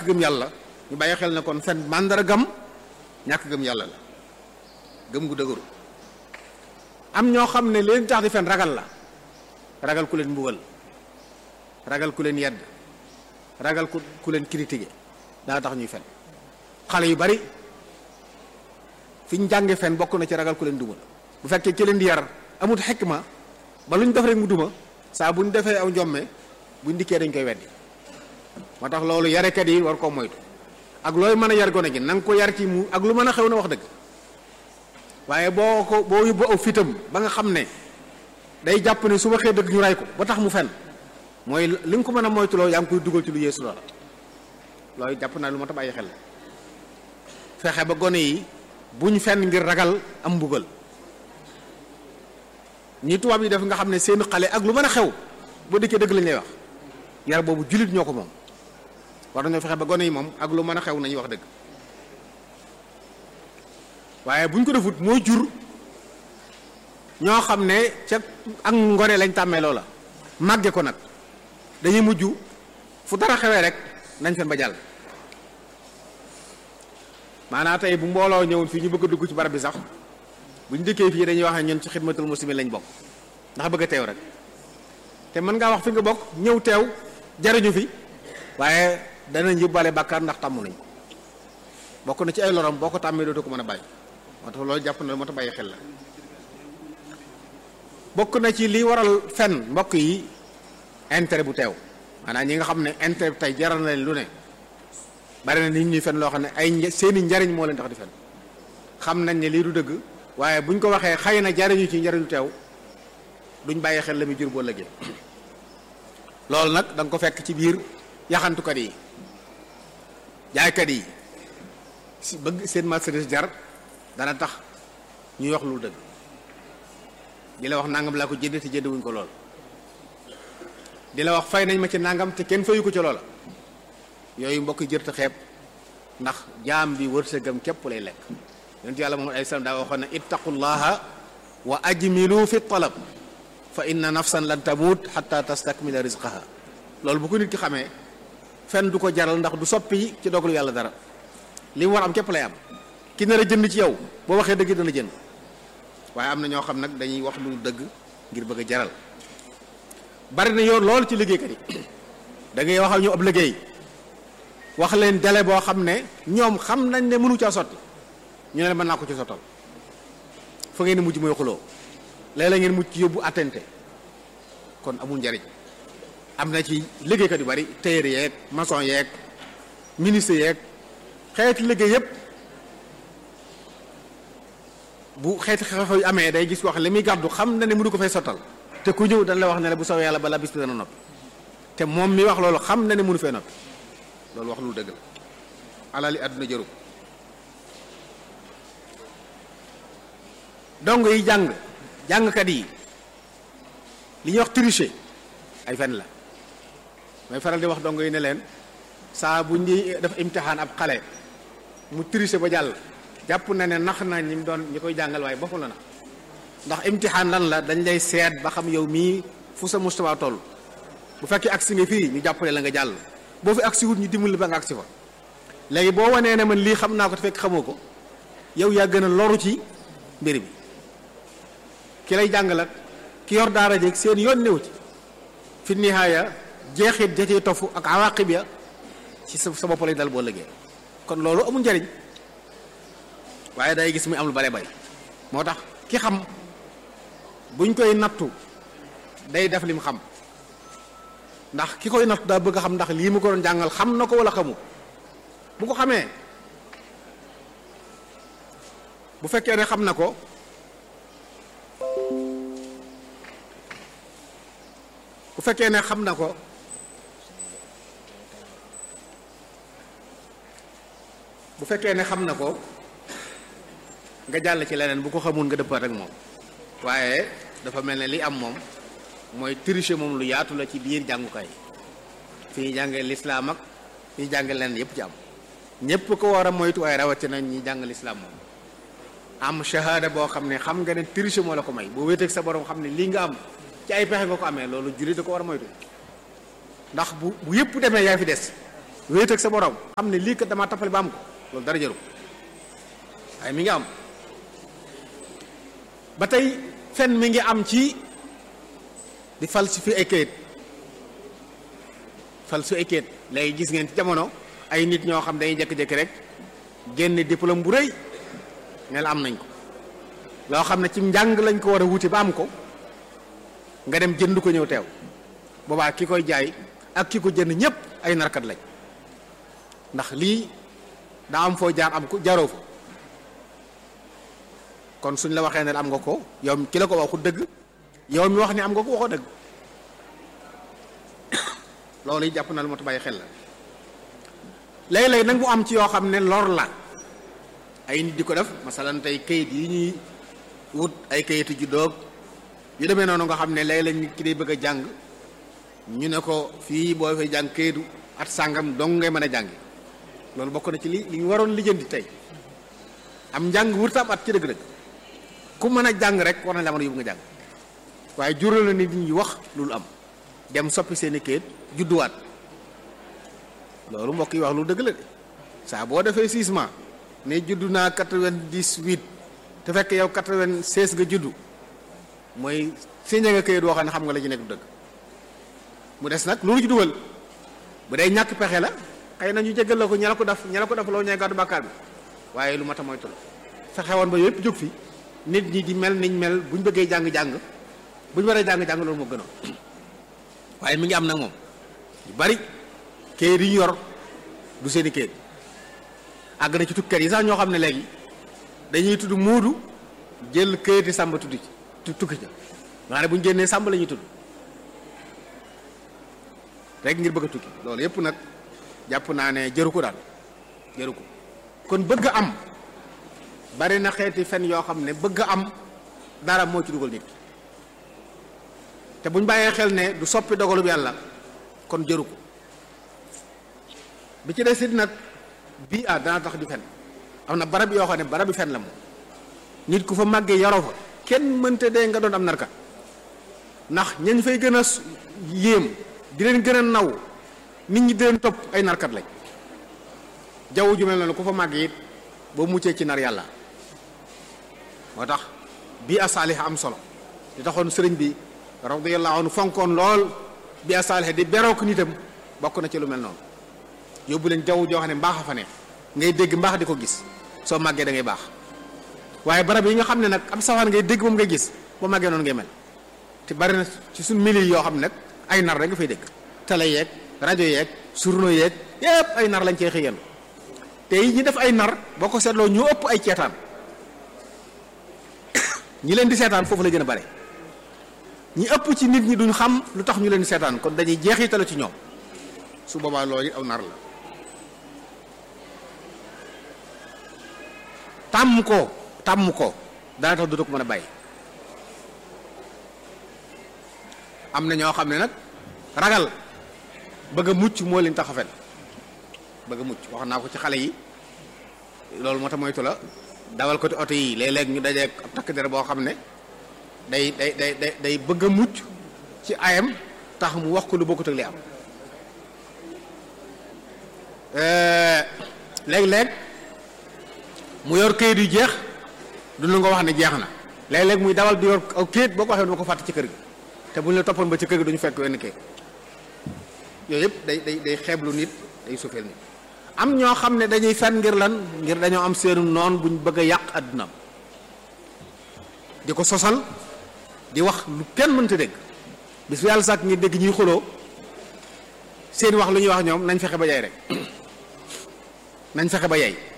gëm yàlla ñu bàyyi xel ne kon fen màndargam ñàkk gëm yàlla la gëm gu dëgëru am ñoo xam ne leen tax di fen ragal la ragal ku leen mbugal ragal ku leen yedd ragal ku ku leen critiquer daa tax ñuy fen xale yu bari fi ñu jànge fen bokk na ci ragal ku leen duma bu fekkee ki leen di yar amut xikma ba lu ñu def rek mu duma saa bu ñu defee aw njomme bu ñu dikkee dañ koy weddi moo tax loolu yarekat yi war koo moytu ak looy mën a yar gone gi na nga ko yar ci mu ak lu mën a xew na wax dëgg waaye boo ko boo yóbbu aw fitam ba nga xam ne day jàpp ne su waxee dëgg ñu ray ko ba tax mu fen mooy li nga ko mën a moytuloo yaa ngi koy dugal ci lu yeesu loola loolu jàpp naa lu ma ta bàyyi xel fexe ba gone yi buñ fen ngir ragal am mbugal ñi tubaab yi def nga xam ne seen xale ak lu mën a xew boo dikkee dëgg lañ lay wax yar boobu jullit ñoo ko moom war nañoo fexe ba gone yi moom ak lu mën a xew nañuy wax dëgg waaye buñ ko defut mooy jur ñoo xam ne ca ak ngone lañ tàmmee loola màgge ko nag dañuy mujj fu dara xewee rek nañ fen ba jàll maanaam tey bu mbooloo ñëwoon fii ñu bëgg a dugg ci barab bi sax bu ñu dëkkee fii dañuy wax ne ñun ci xidmatul muslimin lañ bokk ndax bëgg a teew rek te mën ngaa wax fi nga bokk ñëw teew jariñu fi waaye danañ yóbbaale bàkkaar ndax tàmm nañ ko bokk na ci ay lorom boo ko tàmmee dootu ko mën a bàyyi moo tax loolu jàpp na moo tax bàyyi xel la bokk na ci li waral fen mbokk yi intérêt bu teew maanaam ñi nga xam ne intérêt bi tey jaral na leen lu ne bari na nit ñuy fen loo xam ne ay seeni njariñ moo leen tax di fen xam nañ ne lii du dëgg waaye buñ ko waxee xëy na jariñu ci njariñu teew duñ bàyyi xel la muy jur boo lëggee loolu nag da nga ko fekk ci biir yaxantukat yi jaaykat yi si bëgg seen marchandise jar dana tax ñuy wax lu dëgg di la wax nangam laa ko jënd te jënd wuñ ko lool di la wax fay nañ ma ci nangam te kenn fayu ko ci loola yooyu mbokk yi jërta xeeb ndax jaam bi wërsëgam képp lay lekk yonent yàlla moom alayhi salaam daa waxoon ne ittaqullaha wa ajmilu fi talab fa inna nafsan lan tamut xatta tastakmila rizqaha loolu bu ko nit ki xamee fen du ko jaral ndax du soppi ci dogalu yàlla dara li mu war am képp lay am ki nar a jënd ci yow boo waxee dëgg dana jënd waaye am na ñoo xam nag dañuy wax lu dëgg ngir bëgg a jaral bari na yoon loolu ci liggéeykat yi da ngay wax ak ñu ab liggéey wax leen délai boo xam ne ñoom xam nañ ne mënu caa sotti ñu ne mën naa ko ci sottal fa ngeen mujj mooy xuloo léeg-léeg ngeen mujj ci yóbbu attente kon amul njariñ am na ci liggéeykat yu bari tailleur yeeg maçon yeeg ministre yeeg xeeti liggéey yépp bu xeeti xew-xew yu amee day gis wax li muy gàddu xam na ne mënu ko fay sottal te ku ñëw dañ la wax ne la bu sawee yàlla balaa bis bi dana noppi te moom mi wax loolu xam na ne mënu fee noppi loolu wax lu dëgg la alali àdduna jëru dong yi jàng jàngkat yi li ñuy wax tricher ay fen la may faral di wax dong yi ne leen saa bu ñuy def imtixaan ab xale mu tricher ba jàll jàpp na ne nax na ñi mu doon ñi koy jàngal waaye boppam la na ndax imtixaan lan la dañ lay seet ba xam yow mii fu sa mustawa toll bu fekkee agsi nga fii ñu jàppale la nga jàll boo fi agsi wut ñu dimbali ba nga agsi fa léegi boo wanee ne man lii xam naa ko te fekk xamoo ko yow yaa gën a loru ci mbir mi ki lay jàngalat ki yor daara jeeg seen yoon néew ci fi nihaaya jeexit ja cee tofu ak awaqib ya ci sa sa bopp lay dal boo lëggee kon loolu amul njariñ waaye day gis muy am lu bare bari moo tax ki xam buñ koy nattu day def lim xam ndax ki koy nattu daa bëgg a xam ndax lii mu ko doon jàngal xam na ko wala xamu bu ko xamee bu fekkee ne xam na ko bu fekkee ne xam na ko bu fekkee ne xam na ko nga jàll ci leneen bu ko xamul nga dëppaat ak moom waaye dafa mel ne li am moom mooy tricher moom lu yaatu la ci biir jàngukaay fi ñuy jàngee lislaam ak fi ñuy jàngee leneen yépp ci am ñépp ko war a moytu waaye rawatina ñi jàng lislaam moom am shahada boo xam ne xam nga ne tricher moo la ko may boo wéeteeg sa borom xam ne lii nga am ci ay pexe nga ko amee loolu jullit da ko war a moytu ndax bu bu yépp demee yaa fi des wéet ak sa borom xam ne lii kat damaa tappale ba am ko loolu dara jëru waaye mi ngi am ba tey fen mi ngi am ci di falsifier ay kayit falsifier ay kayit léegi gis ngeen ci jamono ay nit ñoo xam dañuy jékki-jékki rek génne diplôme bu rëy ne la am nañ ko loo xam ne ci njàng lañ ko war a wuti ba am ko nga dem jënd ko ñëw teew boobaa ki koy jaay ak ki ko jënd ñépp ay narkat lañ ndax lii daa am foo jaar am ko jaaroo fa kon suñ la waxee ne am nga ko yow ki la ko waxu dëgg yow mi wax ni am nga ko waxoo dëgg loolu yi jàpp na lu ma bàyyi xel la léeg-léeg nag mu am ci yoo xam ne lor la ay nit di ko def masalan tey kayit yi ñuy wut ay kayitu juddoog yu demee noonu nga xam ne léeg-léeg nit ki day bëgg a jàng ñu ne ko fii boo fay jàng kayitu at sàngam dong ngay mën a jàngi loolu bokk na ci li li ñu waroon lijjanti tey am njàng wurta am at ci dëgg-dëgg ku mën a jàng rek war na la mën a yóbbu nga jàng waaye jural na nit ñi wax loolu am dem soppi seeni kayit judduwaat loolu mbokk yi wax lu dëgg la de saa boo defee six mois ne juddu naa quatre-vingt-dix-huit te fekk yow quatre-vingt-seize nga juddu mooy signé nga kayit woo xam ne xam nga la ci nekk du dëgg mu des nag loolu ci dugal bu dee ñàkk pexe la xëy na ñu jéggal la ko ña la ko def ña la ko def loo ñee gàddu bàkkaar bi waaye lu mat a moytu la fexe woon ba yépp jóg fi nit ñi di mel niñ mel buñ bëggee jàng-jàng buñ waree jàng-jàng loolu moo gënoon waaye mi ngi am nag moom yu bari kayit yi ñu yor du seeni kayit àgg na ci tukkat yi sax ñoo xam ne léegi dañuy tudd muudu jël kayiti sàmba tudd ci tukki ca maanaam bu ñu génnee sàmba la ñuy tudd rek ngir bëgg a tukki loolu yépp nag jàpp naa ne jëru ko daal jëru ko kon bëgg am bari na xeeti fen yoo xam ne bëgg am dara moo ci dugal nit ki te buñ bàyyee xel ne du soppi dogalub yàlla kon jëru ko bi ci des it nag bii ah dana tax di fen am na barab yoo xam ne barab bi fen la moom nit ku fa màggee yaroo fa kenn mënte dee nga doon am narkat ndax ñañ fay gën a yéem di leen gën a naw nit ñi di leen topp ay narkat lañ jaww ju mel noonu ku fa màggee it boo muccee ci nar yàlla moo tax bii a saalix am solo di taxoon sëriñ bi radiyallahu anhu fonkoon lool bii a saalix di berook nitam bokk na ci lu mel noonu yóbbu leen jaww joo xam ne mbaax a fa ne ngay dégg mbaax di ko gis soo màggee da ngay baax waaye barab yi nga xam ne nag am safaan ngay dégg moom ngay gis boo màggee noonu ngay mel te bari na ci suñ mili yoo xam ne nag ay nar rek nga fay dégg télé yeeg rajo yeeg journaux yeeg yépp ay nar lañ cee xëyal te yi ñi def ay nar boo ko seetloo ñu ëpp ay ceetaan ñi leen di seetaan foofu la gën a bare ñi ëpp ci nit ñi duñ xam lu tax ñu leen di seetaan kon dañuy jeexitalu ci ñoom su boobaa loolu aw nar la tàmm ko tàmm ko dana tax du ko mën a bàyyi am na ñoo xam ne nag ragal bëgg a mucc moo leen tax a fen bëgg a mucc wax naa ko ci xale yi loolu moo tax moytu la dawal ko ci oto yi léeg-léeg ñu dajeek ab takk der boo xam ne day day day day day bëgg a mucc ci ayam tax mu wax ko lu bokkut ak li am léeg-léeg mu yor kayit yu jeex du lu nga wax ne jeex na léeg-léeg muy dawal di yor aw kayit boo ko waxee dama ko fàtte ci kër gi te bu ñu la toppoon ba ci kër gi duñu fekk wenn kayit yooyu yëpp day day day xeeblu nit day suufeel nit am ñoo xam ne dañuy fen ngir lan ngir dañoo am seenu noon buñ bëgg a yàq addunaam di ko sosal di wax lu kenn mënta dégg bis bu yàlla sàkk ngir dégg ñuy xuloo seen wax lu ñuy wax ñoom nañ fexe ba yay rek nañ fexe ba yay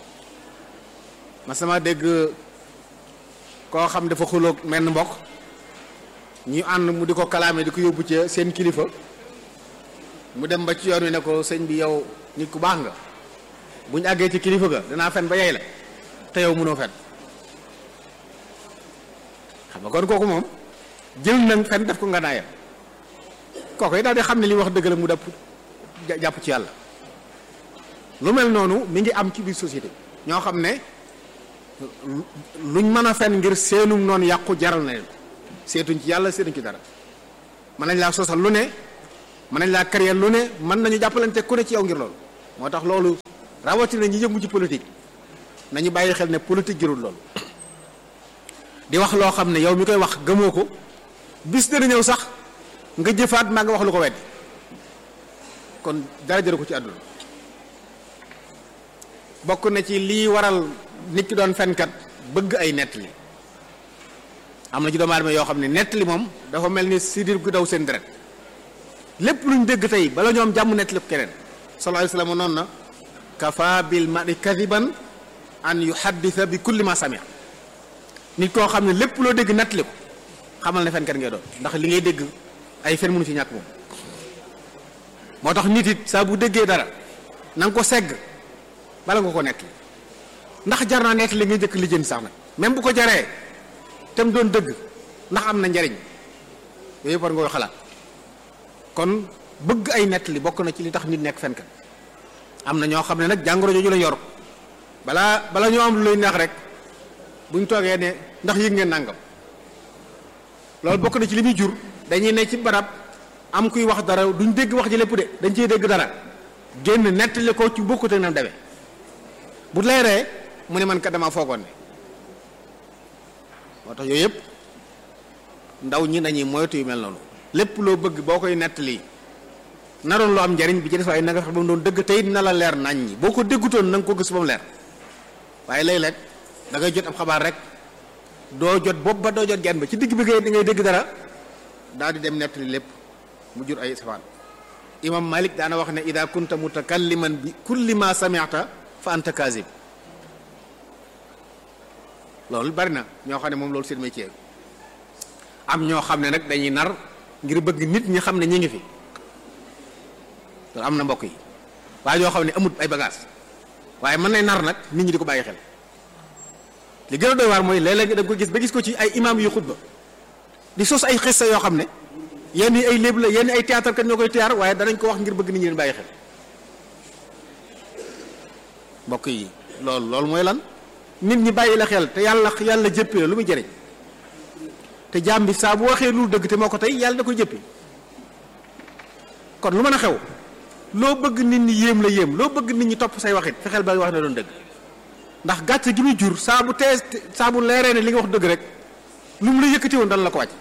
ma sama dégg koo xam dafa xuloog menn mbokk ñu ànd mu di ko kalaame di ko yóbbu ci seen kilifa mu dem ba ci yoon wi ne ko sëñ bi yow nit ku baax nga bu ñu àggee ci kilifa ga danaa fen ba yey la te yow mënoo fen xam nga kon kooku moom jël nañ fen def ko nga naayam kooku yi daal di xam ne li wax dëgg la mu dàpp jàpp ci yàlla lu mel noonu mi ngi am ci biir société ñoo xam ne luñ mën a fen ngir seenum noonu yàqu jaral na leen seetuñ ci yàlla seetuñ ci dara mën nañ laa sosal lu ne mën nañ laa créer lu ne mën nañu jàppalante ku ne ci yow ngir loolu moo tax loolu rawatina ñi yëngu ci politique nañu bàyyi xel ne politique jërul loolu di wax loo xam ne yow mi koy wax gëmoo ko bis dana ñëw sax nga jëfaat maa nga wax lu ko weddi kon dara jëru ko ci àdduna bokk na ci lii waral nit ki doon fenkat bëgg ay nettali am na ci doomu aadama yoo xam ne nettali moom dafa mel ni sidir gu daw seen deret lépp luñ dégg tey bala ñoom jàmm nettali ko keneen sallallahu alayhi wasallam noonu na kafa bil mari kadiban an yuhaddisa bi kulli ma samia nit koo xam ne lépp loo dégg nettali ko xamal ne fenkat ngay doon ndax li ngay dégg ay fen mënu ci ñàkk moom moo tax nit it saa bu déggee dara na nga ko segg bala nga ko nettali ndax jar naa nettali nga njëkk lijjanti sax nag même bu ko jaree te mu doon dëgg ndax am na njariñ yooyu yëpp war nga koy xalaat kon bëgg ay nettali bokk na ci li tax nit nekk fenkat am na ñoo xam ne nag jàngoro jooju la yor balaa bala ñoo am lu lay neex rek buñ toogee ne ndax yëg ngeen nàngam loolu bokk na ci li muy jur dañuy ne ci barab am kuy wax dara duñ dégg wax ji lépp de dañ ciy dégg dara génn nettali ko ci bokkut ak nam demee bu leeree mu ne man kat dama foogoon ne moo tax yooyu yëpp ndaw ñi nañuy moytu yu mel noonu lépp loo bëgg boo koy nettali naroon loo am njariñ bi ci des waaye na nga fex ba mu doon dëgg tey na la leer nañ ñi boo ko déggutoon na nga ko gis ba mu leer waaye léeg-léeg da ngay jot ab xabaar rek doo jot bopp ba doo jot genn ba ci digg bi ngay ngay dégg dara daal di dem nettali lépp mu jur ay safaan imam malik daana wax ne ida kunta mutakalliman bi kulli ma sami'ta fa anta kazib loolu bari na ñoo xam ne moom loolu seen métier am ñoo xam ne nag dañuy nar ngir bëgg nit ñi xam ne ñi ngi fi loolu am na mbokk yi waaye ñoo xam ne amut ay bagage waaye mën nay nar nag nit ñi di ko bàyyi xel li gën a doy waar mooy léeg-léeg da nga ko gis ba gis ko ci ay imam yu xutba di sos ay xissa yoo xam ne yenn yi ay léeb la yenn ay théâtre kat ñoo koy théâtre waaye danañ ko wax ngir bëgg nit ñi leen bàyyi xel mbokk yi loolu loolu mooy lan nit ñi bàyyi la xel te yàlla yàlla jëppi la lu muy jëriñ te jaam bi saa bu waxee lu dëgg te moo ko tey yàlla da koy jëppi kon lu mën a xew loo bëgg nit ñi yéem la yéem loo bëgg nit ñi topp say waxit fexeel ba wax ne doon dëgg ndax gàcce gi muy jur saa bu tees saa bu leeree ne li nga wax dëgg rek lu mu la yëkkati woon dana la ko wàcc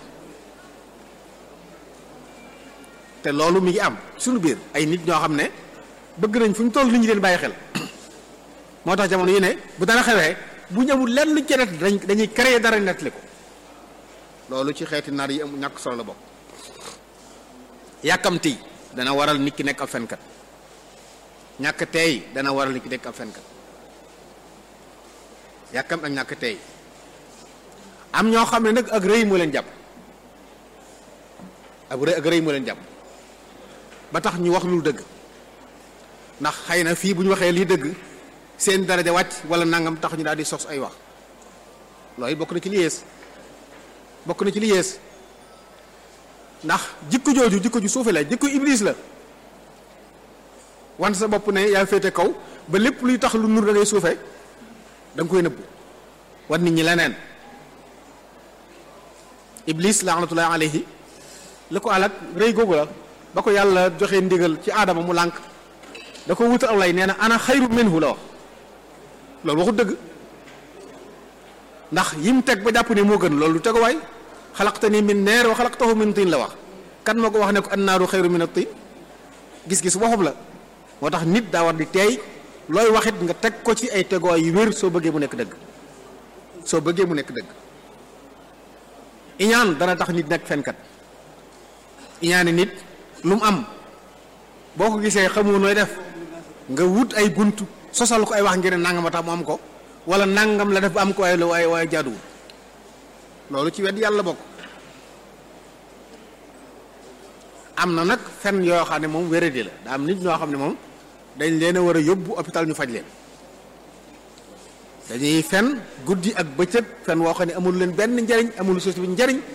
te loolu mi ngi am suñu biir ay nit ñoo xam ne bëgg nañ fu ñu toll nit ñi leen bàyyi xel moo tax jamono yi ne bu dara xewee bu ñu amul lenn luñ ca net dañ dañuy créer dara nettali ko loolu ci xeeti nar yi am ñàkk solo la bokk yàkkamti dana waral nit ki nekk ab fenkat ñàkk teey dana waral nit ki nekk ab fenkat yàkkam ak ñàkk teey am ñoo xam ne nag ak rëy moo leen jàpp ak rëy ak rëy moo leen jàpp ba tax ñu wax lu dëgg ndax xëy na fii bu ñu waxee lii dëgg seen daraja wàcc wala nangam tax ñu daal di sos ay wax loolu bokk na ci li yées bokk na ci li yées ndax jikko jooju jikko ju suufe la jikko iblis la wan sa bopp ne yaa féete kaw ba lépp luy tax lu nur da ngay suufe da nga koy nëbbu wan nit ñi leneen iblis laanatullahi alayhi la ko alak rëy googu la ba ko yàlla joxe ndigal ci aadama mu lànk da ko wutal aw lay nee na ana xayru minhu la wax loolu waxu dëgg ndax yim teg ba jàpp ne moo gën loolu du teguwaay xalaqtani min neer wa xalaqtahu min tin la wax kan moo ko wax ne ko annaaru xayru min at-tin gis-gis waxub la moo tax nit daa war di teey looy waxit nga teg ko ci ay teguwaay yu wér soo bëggee mu nekk dëgg soo bëggee mu nekk dëgg iñaan dana tax nit nekk fenkat iñaani nit lu mu am boo ko gisee xamoo nooy def nga wut ay bunt sosal ko ay wax ngir ne nangam a tax mu am ko wala nangam la def ba am ko waaye la waaye waaye jaaduwul loolu ci wet yàlla bokk am na nag fen yoo xam ne moom wéradi la daa am nit ñoo xam ne moom dañ leen a war a yóbbu hôpital ñu faj leen dañuy fen guddi ak bëccëg fen woo xam ne amul leen benn njariñ amul société bi njariñ